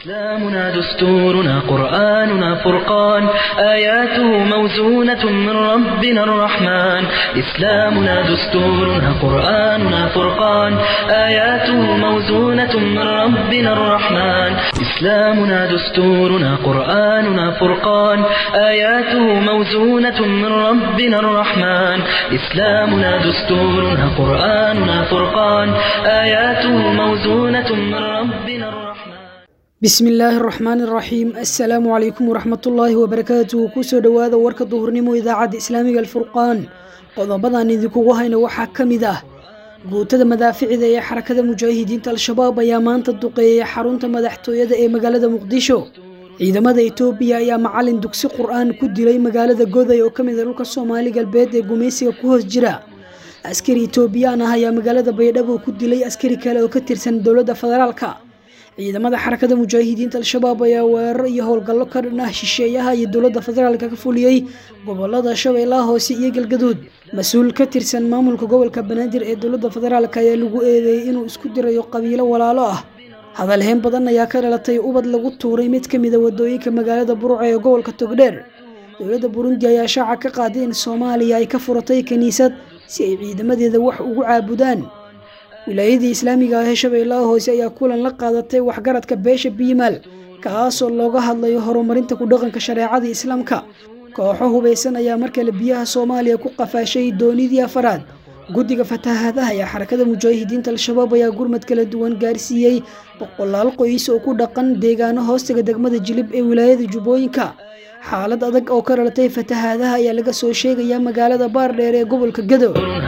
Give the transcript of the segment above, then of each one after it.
إسلامنا دستورنا قرآننا فرقان آياته موزونة من ربنا الرحمن إسلامنا دستورنا قرآننا فرقان آياته موزونة من ربنا الرحمن إسلامنا دستورنا قرآننا فرقان آياته موزونة من ربنا الرحمن إسلامنا دستورنا قرآننا فرقان آياته موزونة من ربنا الرحمن bismi illaahi araxmaani araxiim assalaamu calaykum waraxmatullaahi wabarakaatuhu kusoo dhowaada warka duhurnimo idaacadda islaamiga alfurqaan qodobadan idinkugu hayna waxaa ka mid ah guutada madaaficida ee xarakada mujaahidiinta al-shabaab ayaa maanta duqeeyay xarunta madaxtooyada ee magaalada muqdisho ciidamada etoobiya ayaa macalin dugsi qur-aan ku dilay magaalada goday oo ka mid a dhulka soomaali galbeed ee gumaysiga ku hoos jira askari etoobiyaan ah ayaa magaalada baydhabo ku dilay askari kale oo ka tirsan dowladda federaalka ciidamada xarakada mujaahidiinta al-shabaab ayaa weerar iyo howlgallo ka dhan ah shisheeyaha iyo dowladda federaalka ka fuliyey gobolada shabeellaha hoose iyo galgaduud mas-uul ka tirsan maamulka gobolka banaadir ee dowladda federaalk ayaa lagu eedeeyey inuu isku dirayo qabiilo walaalo ah hadalheyn badan ayaa ka dhalatay ubad lagu tuuray mid ka mid a wadooyinka magaalada buruca ee gobolka togdheer dowladda burundi ayaa shaaca ka qaaday in soomaaliya ay ka furatay kiniisad si ay ciidamadeeda wax ugu caabudaan wilaayadii islaamiga ah ee shabeellaha hoose ayaa kulan la qaadatay waxgaradka beesha biimaal kaasoo looga hadlayo horumarinta ku dhaqanka shareecada islaamka kooxo hubaysan ayaa markale biyaha soomaaliya ku qafaashay doonidii afaraad guddiga fatahaadaha ee xarakada mujaahidiinta al-shabaab ayaa gurmad kala duwan gaarsiiyey boqolaal qoys oo ku dhaqan deegaano hoostaga degmada jilib ee wilaayada jubbooyinka xaalad adag oo ka dhalatay fatahaadaha ayaa laga soo sheegaya magaalada baardheer ee gobolka gado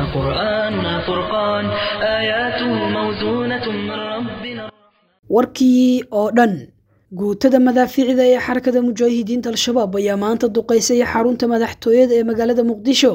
قرآننا فرقان آياته موزونة من ربنا warkii oo dhan guutada madaaficida ee xarakada mujaahidiinta al-shabaab ayaa maanta duqeysay xarunta madaxtooyada ee magaalada muqdisho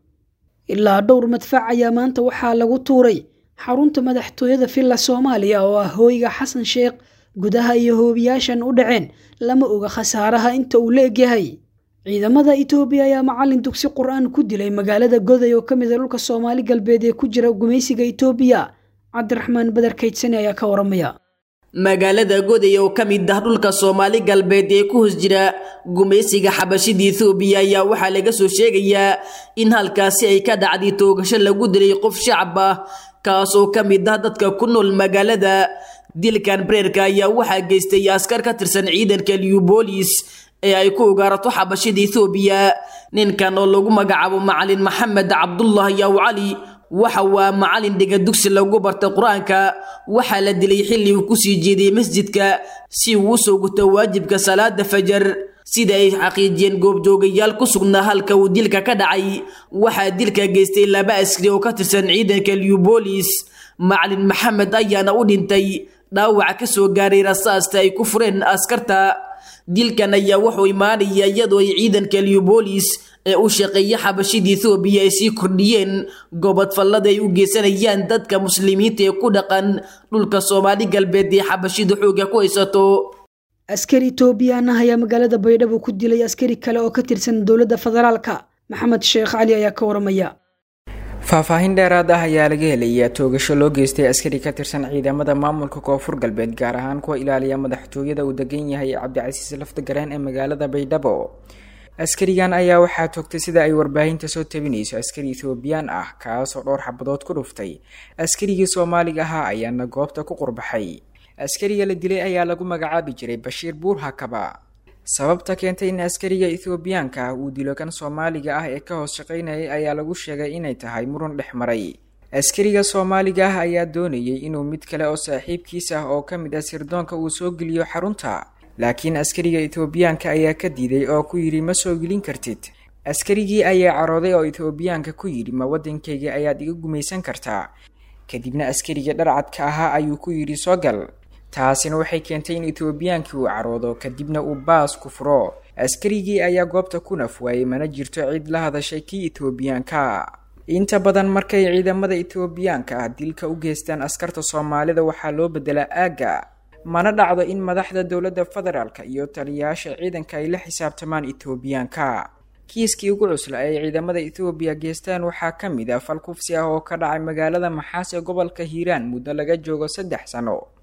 ilaa dhowr madfac ayaa maanta waxaa lagu tuuray xarunta madaxtooyada villa soomaaliya oo ah hooyga xasan sheekh gudaha iyo hoobiyaashan u dhaceen lama oga khasaaraha inta uu la egyahay ciidamada etoobiya ayaa macalin dugsi qur-aan ku dilay magaalada goday oo ka mid a dhulka soomaali galbeed ee ku jira gumaysiga etoobiya cabdiraxmaan badar kaydsane ayaa ka waramaya magaalada goday oo ka mid ah dhulka soomaali galbeed ee ku hoos jira gumaysiga xabashida ethoobiya ayaa waxaa laga soo sheegayaa in halkaasi ay ka dhacday toogasho lagu dilay qof shacab ah kaas oo ka mid ah dadka ku nool magaalada dilkan breerka ayaa waxaa geystay askar ka tirsan ciidanka liubolis ee ay ku ugaarato xabashida ethoobiya ninkan oo lagu magacaabo macalin maxamed cabdullah yaw cali waxa waa macalin dhiga dugsi lagu bartay qur-aanka waxaa la dilay xilli uu kusii jeeday masjidka si uu usoo guto waajibka salaada fajar sida ay xaqiijiyeen goobjoogayaal ku sugnaa halka uu dilka ka dhacay waxaa dilka geystay laba askari oo ka tirsan ciidanka liubolis macalin maxamed ayaana u dhintay dhaawac ka soo gaaray rasaasta ay ku fureen askarta dilkan ayaa wuxuu imaanaya iyadoo ay ciidanka liubolis ee u shaqeeya xabashida ethoobiya ay sii kordhiyeen gobodfallada ay u geysanayaan dadka muslimiinta ee ku dhaqan dhulka soomaali galbeed ee xabashida xooga ku haysato askari etoobiyaan ah ayaa magaalada baydhabo ku dilay askari kale oo ka tirsan dowladda federaalka maxamed sheekh cali ayaa ka waramaya faahfaahin dheeraad ah ayaa laga helayaa toogasho loo geystay askari ka tirsan ciidamada maamulka koonfur galbeed gaar ahaan kuwa ilaaliya madaxtooyada uu degan yahay cabdicasiis laftagareen ee magaalada baydhabo askarigan ayaa waxaa toogtay sida ay warbaahinta soo tabinayso askari ethoobiyan ah kaasoo dhowr xabadood ku dhuftay askarigii soomaaliga ahaa ayaana goobta ku qurbaxay askariga la dilay ayaa lagu magacaabi jiray bashiir buur hakaba sababta keentay in askariga ethoobiyaanka ah uu dilo kan soomaaliga ah ee ka hoos shaqaynayay ayaa lagu sheegay inay tahay muran dhex maray askariga soomaaliga ah ayaa doonayay inuu mid kale oo saaxiibkiis ah oo ka mid ah sirdoonka uu soo geliyo xarunta laakiin askariga ethoobiyaanka ayaa ka diiday oo ku yidhi ma soo gelin kartid askarigii ayaa carooday oo ethoobiyaanka ku yidhi ma waddankayga ayaad iga gumaysan kartaa kadibna askariga dharcadka ahaa ayuu ku yidhi soo gal taasina waxay keentay in etoobiyaankii uu caroodo kadibna uu baas ku furo askarigii ayaa goobta ku naf waayey mana jirto cid la hadashay kii etoobiyaanka inta badan markay ciidamada etoobiyaanka ah dilka u geystaan askarta soomaalida waxaa loo bedelaa aagga mana dhacdo in madaxda dowladda federaalka iyo taliyayaasha ciidanka ay la xisaabtamaan etoobiyaanka kiiskii ugu cusla ay ciidamada ethoobiya geestaan waxaa ka mid ah fal kufsi ah oo ka dhacay magaalada maxaas ee gobolka hiiraan muddo laga joogo saddex sano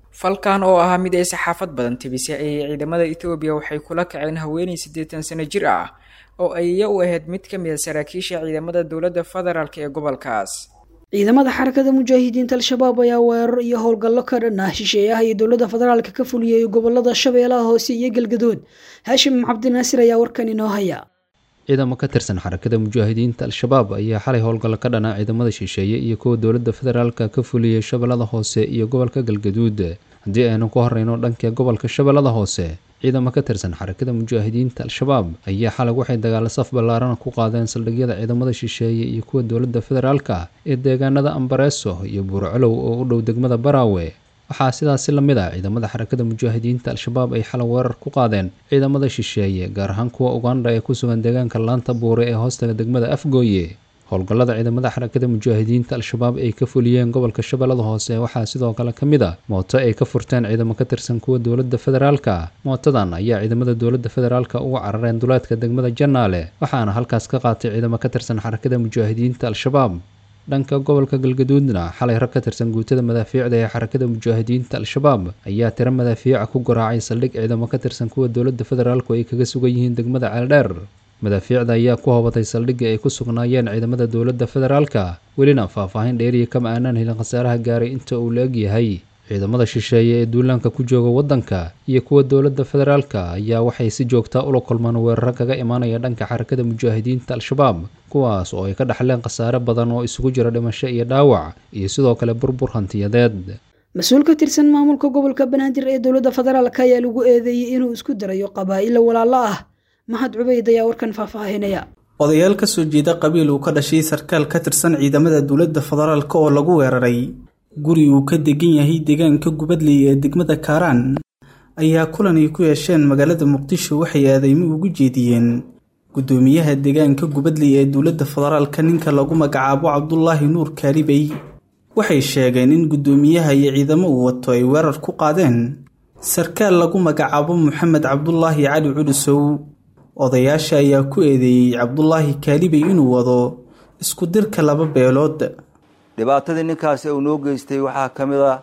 falkan oo ahaa mid ay saxaafad badan tibisay ayay ciidamada ethoobiya waxay kula kaceen haweeney siddeetan sano jir ah oo ayya u ahayd mid ka mid a saraakiisha ciidamada dowladda federaalk ee gobolkaas ciidamada xarakada mujaahidiinta al-shabaab ayaa weerar iyo howlgallo ka dhan ah shisheeyaha iyo dowladda federaalka ka fuliyey gobolada shabeellaha hoose iyo galgadood haashim cabdinaasir ayaa warkan inoo haya ciidamo ka tirsan xarakada mujaahidiinta al-shabaab ayaa xalay howlgallo ka dhana ciidamada shisheeye iyo kuwa dowladda federaalka ka fuliyey shabeellada hoose iyo gobolka galgaduud haddii aynu ku horeyno dhanka gobolka shabeellada hoose ciidamo ka tirsan xarakada mujaahidiinta al-shabaab ayaa xalay waxay dagaalo saf ballaarana ku qaadeen saldhigyada ciidamada shisheeye iyo kuwa dowladda federaalka ee deegaanada ambareeso iyo buurcolow oo u dhow degmada baraawe waxaa sidaasi la mid ah ciidamada xarakada mujaahidiinta al-shabaab ay xalay weerar ku qaadeen ciidamada shisheeye gaar ahaan kuwa uganda ee ku sugan deegaanka laanta buure ee hoostaga degmada afgooye howlgallada ciidamada xarakada mujaahidiinta al-shabaab ay ka fuliyeen gobolka shabeellada hoose waxaa sidoo kale ka mid a mooto ay ka furteen ciidamo ka tirsan kuwa dowladda federaalka mootadan ayaa ciidamada dowladda federaalka uga carareen duleedka degmada janaale waxaana halkaas ka qaatay ciidamo ka tirsan xarakada mujaahidiinta al-shabaab dhanka gobolka galgaduudna xalay rag ka tirsan guutada madaafiicda ee xarakada mujaahidiinta al-shabaab ayaa tiro madaafiica ku garaacay saldhig ciidamo ka tirsan kuwa dowladda federaalku ay kaga sugan yihiin degmada ceeldheer madaafiicda ayaa ku hobatay saldhigga ay ku sugnaayeen ciidamada dowladda federaalka welina faahfaahin dheeriya kama aanaan helin khasaaraha gaaray inta uu la egyahay ciidamada shisheeye ee duulaanka ku jooga waddanka iyo kuwa dowladda federaalka ayaa waxay si joogtaa ula kulmaan weeraro kaga imaanaya dhanka xarakada mujaahidiinta al-shabaab kuwaas oo ay ka dhaxleen khasaare badan oo isugu jira dhimasho iyo dhaawac iyo sidoo kale burbur hantiyadeed mas-uul ka tirsan maamulka gobolka banaadir ee dowladda federaalka ayaa lagu eedeeyey inuu isku darayo qabaa'ilo walaalo ah mahad cubayd ayaa warkan faahfaahinaya odayaal ka soo jeeda qabiil uu ka dhashay sarkaal ka tirsan ciidamada dowladda federaalk oo lagu weeraray guri uu ka degan yahay deegaanka gubadley ee degmada kaaraan ayaa kulan ay ku yeesheen magaalada muqdisho waxay aadeymo ugu jeediyeen guddoomiyaha deegaanka gubadley ee dowladda federaalka ninka lagu magacaabo cabdulaahi nuur kaalibey waxay sheegeen in guddoomiyaha iyo ciidamo uu wato ay weerar ku qaadeen sarkaal lagu magacaabo moxamed cabdulaahi cali culisow odayaasha ayaa ku eedeeyey cabdulaahi kaalibey inuu wado isku dirka laba beelood dhibaatadii ninkaasi uu noo geystay waxaa ka mid a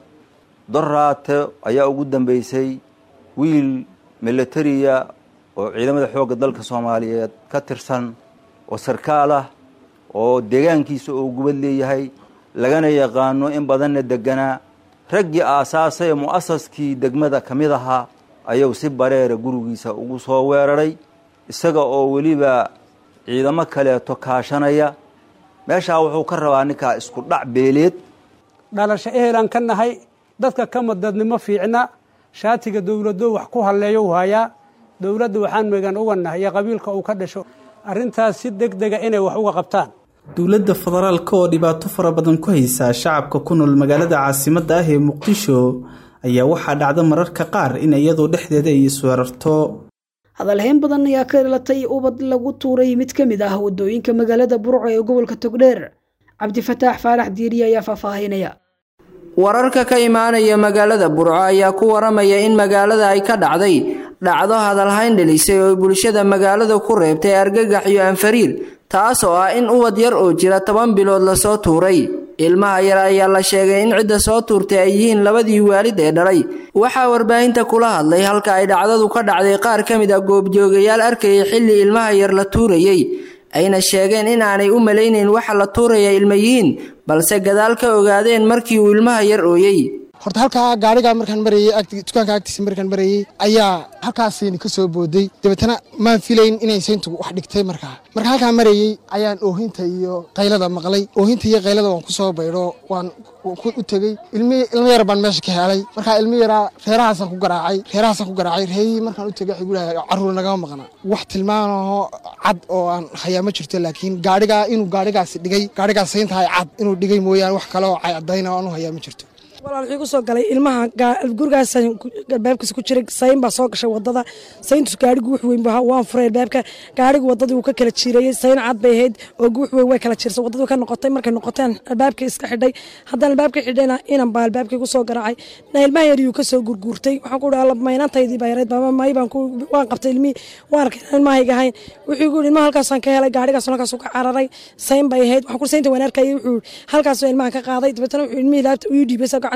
doraate ayaa ugu dambeysay wiil milatariya oo ciidamada xoogga dalka soomaaliyeed ka tirsan oo sarkaal ah oo deegaankiisa uu gubad leeyahay lagana yaqaano in badanna deganaa raggii aasaasay ee mu'asaskii degmada ka mid ahaa ayuu si bareera gurigiisa ugu soo weeraray isaga oo weliba ciidamo kaleeto kaashanaya meeshaa wuxuu ka rabaa ninkaa isku dhac beeleed dhalasho ehelaan ka nahay dadka kama dadnimo fiicna shaatiga dowladdo wax ku halleeyo u hayaa dowladda waxaan megan uga nahay iyo qabiilka uu ka dhasho arrintaas si deg dega inay wax uga qabtaan dowladda federaalka oo dhibaato fara badan ku haysaa shacabka ku nool magaalada caasimadda ah ee muqdisho ayaa waxaa dhacda mararka qaar in iyadoo dhexdeeda ay isweerarto hadalhayn badan ayaa ka dhalatay ubad lagu tuuray mid ka mid ah waddooyinka magaalada burco ee gobolka togdheer cabdifataax faarax diiriye ayaa faahfaahinaya wararka ka imaanaya magaalada burco ayaa ku waramaya in magaalada ay ka dhacday dhacdo hadalhayn dhelisay oo bulshada magaalada ku reebtay argagax iyo anfariir taas oo ah in ubad yar oo jira toban bilood lasoo tuuray ilmaha yar ayaa la sheegay in cidda soo tuurtay ay yihiin labadii waalid ee dhalay waxaa warbaahinta kula hadlay halka ay dhacdadu ka dhacday qaar ka mid a goobjoogayaal arkayay xilli ilmaha yar la tuurayey ayna sheegeen in aanay u malaynayn waxa la tuuraya ilma yihiin balse gadaal ka ogaadeen markii uu ilmaha yar ooyey horta halkaa gaarigaa markaan marayey dukaanka agtiisa markaan marayey ayaa halkaasayni ka soo booday dabeetana maan filayn inay sayntu wax dhigtay markaa marka halkaa marayey ayaan oohinta iyo qaylada maqlay oohinta iyo qaylada waan ku soo baydho waan u tegey ilmi ilmo yar baan meesha ka helay markaa ilmi yaraa reerahaasaan ku garaacay reerahaasaan ku garaacay reerihii markaan u tegey waxay gudahay carruur nagama maqna wax tilmaanaho cad oo aan hayaa ma jirto laakiin gaarigaa inuu gaarigaasi dhigay gaarigaas sayntahay cad inuu dhigay mooyaane wax kale oo cadayna aanu hayaa ma jirto walaal wuxuu ku soo galay ilmaha gurigaas albaabkiisa ku jiray sayn baa soo gashay wadada sayntus gaarigu wux weyn waan furay albaabka gaarigu wadadii wuu ka kala jiirayey sayn cad bay ahayd oo wux weyn way kala jiirsay wadadii ka noqotay markay noqoteen albaabkii iska xidhay haddana albaabkii xidhayna inan baa albaabkii ku soo garaacay na ilmaha yariyuu ka soo gurguurtay waxaan ku dhaha maynantaydii baa yarayd baba may baan waan qabtay ilmihii waan arkay ilmahayga ahayn wuxuu ku ilmaha halkaasaan ka helay gaarigaas halkaasuu ka cararay sayn bay ahayd waxaan ku saynta waan arkayay wuxuu halkaasuu ilmaha ka qaaday dabeetana wuxuu ilmihii laabta uu dhiibay sa gacan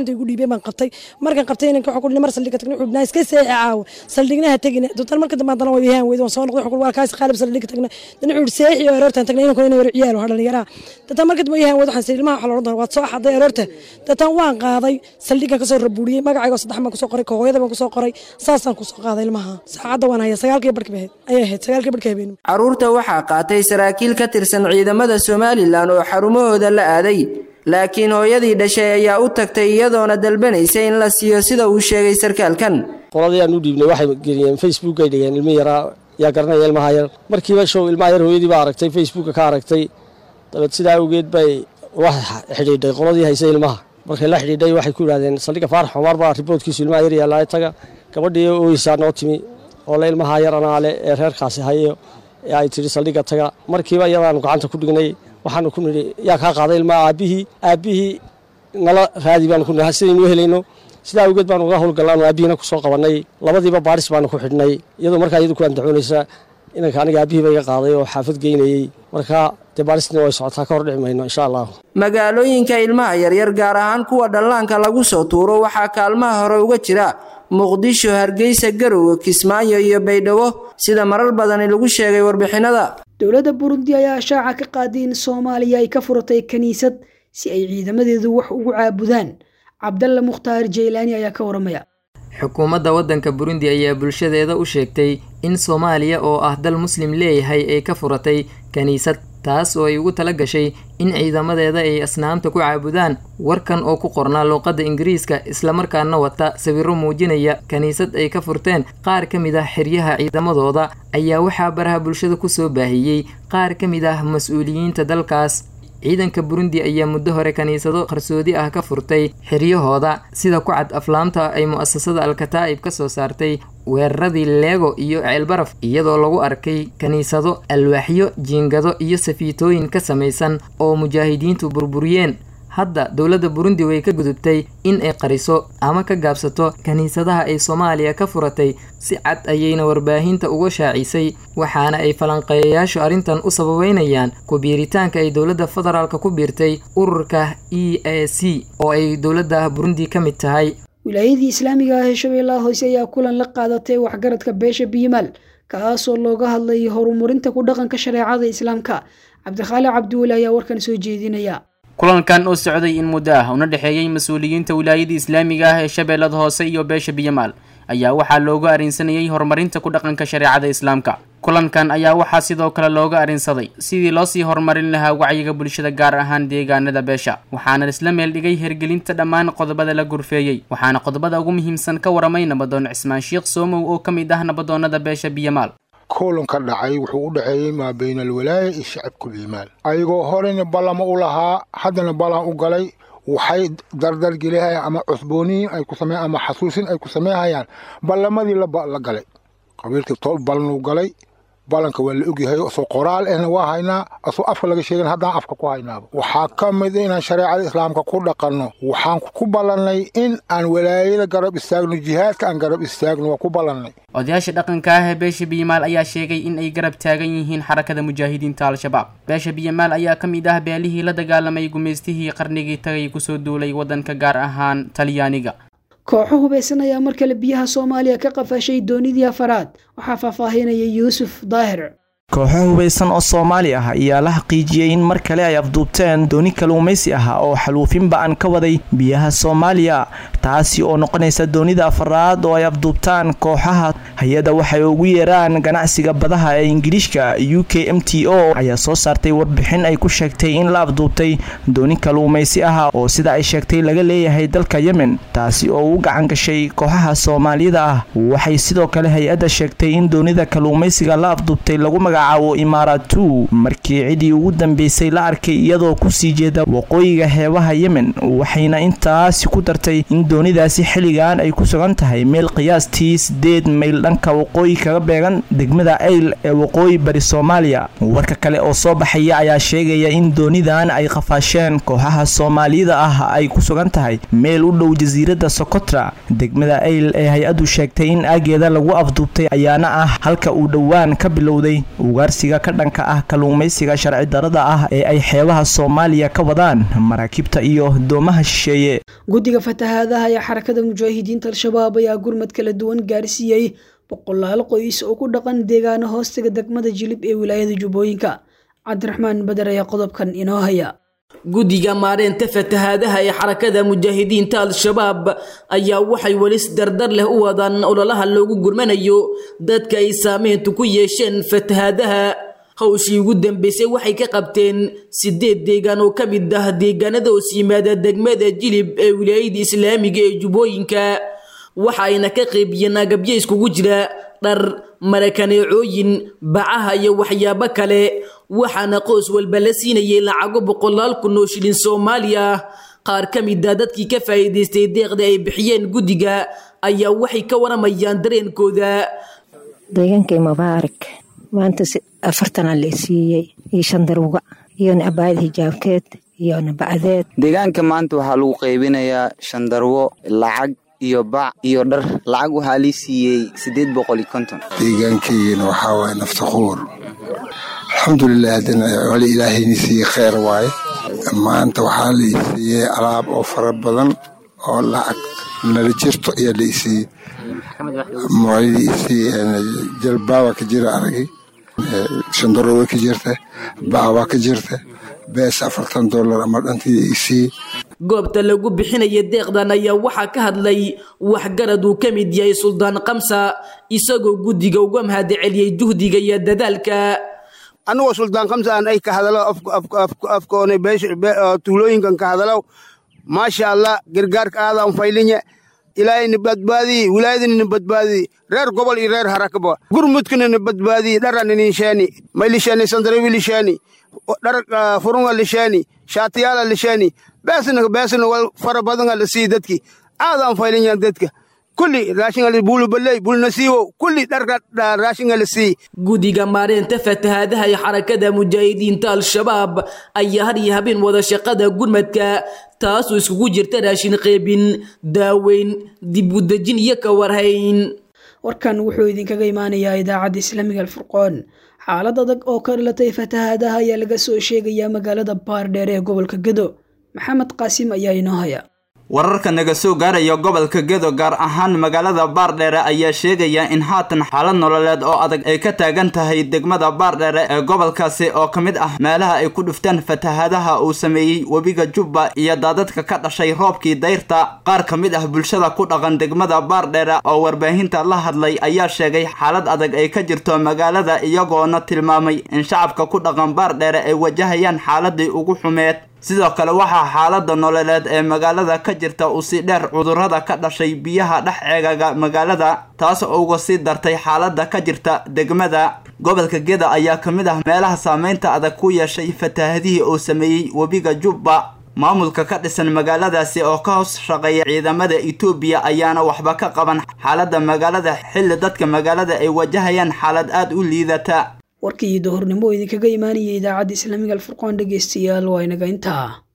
gacanta igu dhiibay baan qabtay markaan qabtay inanka waxaa ku dhihi mar saldhiga tagna wuxuu iska seexi caawa saldhigna ha tegina doontan marka dambe haddana waa yahaan weyda waan soo noqday waa kaas qaalib saldhiga tagna dana wuxuu seexi oo aroortan tagna inanku inay yar ciyaal oo dhalinyaraha doontan marka dambe yahaan weyda waxaan sii ilmaha waxa la odhan doonaa waad soo xaday aroorta doontan waan qaaday saldhigan kasoo rabuuriyey magacayga saddex baan kusoo qoray hooyada baan kusoo qoray saasaan kusoo qaaday ilmaha saacadda waan haya sagaalkii barhka ahayd ayay ahayd sagaalkii barhka habeen caruurta waxaa qaatay saraakiil ka tirsan ciidamada somalilan oo xarumahooda la aaday laakiin hooyadii dhashay ayaa u tagtay iyadoona dalbanaysa in la siiyo sida uu sheegay sarkaalkan qoladii aan u dhiibnay waxay geliyeen facebook ay dhigeen ilmi yaraa yaa garanaya ilmaha yar markiiba show ilmaha yar hooyadii baa aragtay facebooka ka aragtay dabeed sidaa awgeed bay wax xidhiidhay qoladii haysay ilmaha markay la xidhiidhay waxay ku yidhahdeen saldhigga faarax cumar baa riboodkiisu ilmaha yar yaallaa taga gabadhii ooyeysaa noo timi oo le ilmaha yar anaale ee reerkaasi hayo ee ay tidhi saldhigga taga markiiba iyadaanu gacanta ku dhignay waxaanu ku nidhi yaa kaa qaaday ilmaha aabbihii aabbihii nala raadi baanu ku nidhi sidaynu helayno sidaa awgeed baanu uga howlgallaanu aabbihiina ku soo qabannay labadiiba baadhis baanu ku xidhnay iyadoo markaa iyadu ku andacoonaysa inanka aniga aabbihii ba iga qaaday oo xaafad geynayey marka dee baadhistina way socotaa ka hor dhici mayno insha allah magaalooyinka ilmaha yaryar gaar ahaan kuwa dhallaanka lagu soo tuuro waxaa kaalmaha hore uga jira muqdisho hargeysa garowe kismaayo iyo baydhabo sida marar badani lagu sheegay warbixinada dowladda burundi ayaa shaaca ka qaaday in soomaaliya ay ka furatay kiniisad si ay ciidamadeedu wax ugu caabudaan cabdalla mukhtaar jaylaani ayaa ka waramaya xukuumadda waddanka burundi ayaa bulshadeeda u sheegtay in soomaaliya oo ah dal muslim leeyahay ay ka furatay kiniisad taas oo ay ugu tala gashay in ciidamadeeda ay asnaamta ku caabudaan warkan oo ku qornaa luuqadda ingiriiska islamarkaana wata sawirro muujinaya kiniisad ay ka furteen qaar ka mid ah xeryaha ciidamadooda ayaa waxaa baraha bulshada kusoo baahiyey qaar ka mid ah mas-uuliyiinta dalkaas ciidanka burundi ayaa muddo hore kiniisado qarsoodi ah ka furtay xiryahooda sida ku cad aflaamta ay mu'asasada alkataa'ib ka soo saartay weeraradii leego iyo ceelbaraf iyadoo lagu arkay kiniisado alwaaxyo jiingado iyo safiitooyin ka samaysan oo mujaahidiintu burburiyeen hadda dowladda burundi way ka gudubtay in ay qariso ama ka gaabsato kiniisadaha ay soomaaliya ka furatay si cad ayayna warbaahinta uga shaacisay waxaana ay falanqeeyayaashu arrintan u sababeynayaan ku-biiritaanka ay dowladda federaalka ku biirtay ururka e a c oo ay dowladda burundi ka mid tahay wilaayadii islaamiga ah ee shabeellaha hoose ayaa kulan la qaadatay waxgaradka beesha biyimaal kaasoo looga hadlayay horumarinta ku dhaqanka shareecada islaamka cabdikhaaliq cabdiweli ayaa warkan soo jeedinaya kulankan oo socday in muddo ah una dhexeeyey mas-uuliyiinta wilaayada islaamiga ah ee shabeellada hoose iyo beesha biyamaal ayaa waxaa looga arrinsanayey horumarinta ku dhaqanka shareecada islaamka kulankan ayaa waxaa sidoo kale looga arrinsaday sidii loosii horumarin lahaa wacyiga bulshada gaar ahaan deegaanada beesha waxaana isla meel dhigay hergelinta dhammaan qodobada la gurfeeyey waxaana qodobada ugu muhiimsan ka waramay nabadoon cismaan sheekh soomow oo ka mid ah nabadoonnada beesha biyamaal kulanka dhacay wuxuu u dhexeeyey maa bayna alwalaaya iyo shacabkul iimaan ayagoo horeyna ballama u lahaa haddana ballan u galay waxay dardargelihayaan ama cusbooniyin ay ku samey ama xasuusin ay ku sameynhayaan ballamadii la galay qabiilkii toob ballanuu galay ballanka waa la ogyahay asoo qoraal ehna waa haynaa asoo afka laga sheegan haddaan afka ku haynaaba waxaa ka mid inaan shareecada islaamka ku dhaqanno waxaan ku ballannay in aan walaayada garab istaagno jihaadka aan garab istaagno waa ku ballannay odayaasha dhaqanka ah ee beesha biyamaal ayaa sheegay in ay garab taagan yihiin xarakada mujaahidiinta al-shabaab beesha biyamaal ayaa ka mid ah beelihii la dagaalamay gumaystihii qarnigii tagay kusoo duulay waddanka gaar ahaan talyaaniga kooxo hubeysan ayaa mar kale biyaha soomaaliya ka qafashay doonidii afaraad waxaa faahfaahinaya yuusuf daahir kooxo hubaysan oo soomaali ah ayaa la xaqiijiyey in mar kale ay afduubteen dooni kaluumaysi ah oo xaluufinba aan ka waday biyaha soomaaliya taasi oo noqonaysa doonida afaraad oo ay afduubtaan kooxaha hay-adda waxay ugu yeeraan ganacsiga badaha ee ingiliishka u k m t o ayaa soo saartay warbixin ay ku sheegtay in la afduubtay dooni kaluumaysi ah oo sida ay sheegtay laga leeyahay dalka yemen taasi oo u gacan gashay kooxaha soomaalida ah waxay sidoo kale hay-adda sheegtay in doonida kaluumaysiga la afduubtay lagu magac imaaratu markii cidii ugu dambeysay la arkay iyadoo kusii jeeda waqooyiga xeebaha yemen waxayna intaasi ku dartay in doonidaasi xilligan ay ku sugan tahay meel qiyaastii sideed mayl dhanka waqooyi kaga beegan degmada ayl ee waqooyi bari soomaaliya warka kale oo soo baxaya ayaa sheegaya in doonidan ay qafaasheen kooxaha soomaalida ah ay ku sugan tahay meel u dhow jasiiradda socotra degmada ayl ee hay-addu sheegtay in aageeda lagu afduubtay ayaana ah halka uu dhowaan ka bilowday ugaarsiga ka dhanka ah kalluumaysiga sharci darada ah ee ay xeebaha soomaaliya ka wadaan maraakiibta iyo doomaha shisheeye guddiga fatahaadaha ee xarakada mujaahidiinta al-shabaab ayaa gurmad kala duwan gaarsiiyey boqolaal qoys oo ku dhaqan deegaano hoostaga degmada jilib ee wilaayada jubbooyinka cabdiraxmaan bader ayaa qodobkan inoo haya guddiga maareynta fatahaadaha ee xarakada mujaahidiinta al-shabaab ayaa waxay welis dardar leh u wadaan ololaha loogu gurmanayo dadka ay saameyntu ku yeesheen fatahaadaha hawshii ugu dambeysay waxay ka qabteen sideed deegaan oo ka mid ah deegaanada hoos yimaada degmada jilib ee wilaayada islaamiga ee jubbooyinka waxa ayna ka qaybiyeen agabyo iskugu jira dhar marakaneecooyin bacaha iyo waxyaabo kale waxaana qoys walba la siinayay lacago boqolaal kun oo shilin soomaali ah qaar ka mid a dadkii ka faa'iidaystay deeqda ay bixiyeen guddiga ayaa waxay ka waramayaan dareenkooda deegaankay mubaarak maanta afartana la siiyey iyo shan daruga iyo nabaayad hijaabkeed iyo nabacdeed deegaanka maanta waxaa lagu qaybinayaa shandarwo lacag iyo bac iyo dhar lacag waxaa lii siiyey siddeed boqol iyo konton deegaankeygana waxaa waaye naftaquur alxamdulilah haddana wali ilaahayni siiyey kheyr waaye maanta waxaa la isiiyey alaab oo fara badan oo lacag nala jirto ayaa la isiiyey maalidii isiiyey jalbaaba ka jira aragay shandaro way ka jirta bac waa ka jirta bees afartan dollar ama dhantii isiiyey goobta lagu bixinaya deeqdan ayaa waxaa ka hadlay waxgarad uu ka mid yahay suldaan kamsa isagoo guddiga uga mahadceliyey juhdiga iyo dadaalka anigoo suldaan kamsa aan ay ka hadalo afkoona tuulooyinkan ka hadalo maasha allah gargaarka aadaan faylinya ilaahayna badbaadiyi wilaayadana badbaadiyi reer gobol iyo reer harakaba gurmudkana badbaadiyi dharan inisheeni maylisheni sandarawi lisheeni dhar furunga lisheeni shaatiyaala lisheeni beesna beesna wal fara badanga la sii dadki aadaan faylinyan dadka kulli raashinga buulubaley bulnasiiwo kulli dharka raashinga la sii guddiga maareynta fatahaadaha ee xarakada mujaahidiinta al-shabaab ayaa har iyo habeen wada shaqada gurmadka taasoo iskugu jirta raashin qeybin daaweyn dib u dejin iyo ka warhayn warkan wuxuu idinkaga imaanayaa idaacadda islaamiga alfurqoon xaalad adag oo ka dhalatay fatahaadaha ayaa laga soo sheegayaa magaalada baardheer ee gobolka gedo maxamed qaasim ayaa inoo haya wararka naga soo gaaraya gobolka gedo gaar ahaan magaalada baardheere ayaa sheegaya in haatan xaalad nololeed oo adag ay ka taagan tahay degmada baardheere ee gobolkaasi oo ka mid ah meelaha ay ku dhuftaan fatahaadaha uu sameeyey webiga jubba iyo daadadka ka dhashay roobkii dayrta qaar ka mid ah bulshada ku dhaqan degmada baardheere oo warbaahinta la hadlay ayaa sheegay xaalad adag ay ka jirto magaalada iyagoona tilmaamay in shacabka ku dhaqan baardheere ay wajahayaan xaaladii ugu xumeed sidoo kale waxaa xaalada nololeed ee magaalada ka jirta uu si dheer cudurrada ka dhashay biyaha dhex ceegaga magaalada taas oo uga sii dartay xaalada ka jirta degmada gobolka geda ayaa ka mid ah meelaha saameynta adag ku yeeshay fataahadihii uu sameeyey webiga jubba maamulka ka dhisan magaaladaasi oo ka hoos shaqeeya ciidamada etoobiya ayaana waxba ka qaban xaalada magaalada xilli dadka magaalada ay wajahayaan xaalad aada u liidata warkii dohornimo idinkaga imaanayay idaacadda islaamiga alfurqaan dhegeystayaal waa inaga intaa